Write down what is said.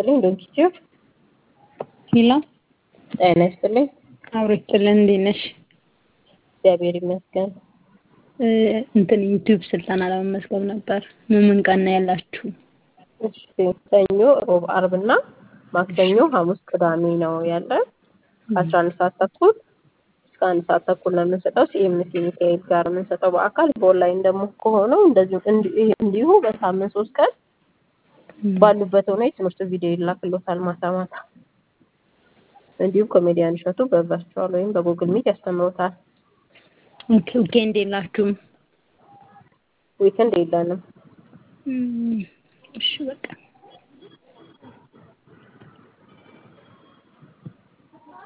ይስጥልኝ ዶንኪቲዩብ ሄሎ ጤና ይስጥልኝ። አብሮ ይስጥልን። እንዴት ነሽ? እግዚአብሔር ይመስገን። እንትን ዩቲዩብ ስልጠና ለመመዝገብ ነበር። ምን ምን ቀን ነው ያላችሁ? እሺ ሰኞ፣ ሮብ፣ አርብ እና ማክሰኞ፣ ሐሙስ፣ ቅዳሜ ነው ያለ ከአስራ አንድ ሰዓት ተኩል እስከ አንድ ሰዓት ተኩል ነው የምንሰጠው። ሲኤምሲ ሚካኤል ጋር የምንሰጠው በአካል በኦንላይን ደግሞ ከሆነው እንደዚሁ እንዲሁ በሳምንት ሶስት ቀን ባሉበት ሆነ የትምህርት ቪዲዮ ይላክሎታል ማታ ማታ። እንዲሁም ኮሜዲያን እሸቱ በቨርቹዋል ወይም በጉግል ሚት ያስተምሮታል። ኦኬ ዊኬንድ የላችሁም? ዊክንድ የለንም። እሺ በቃ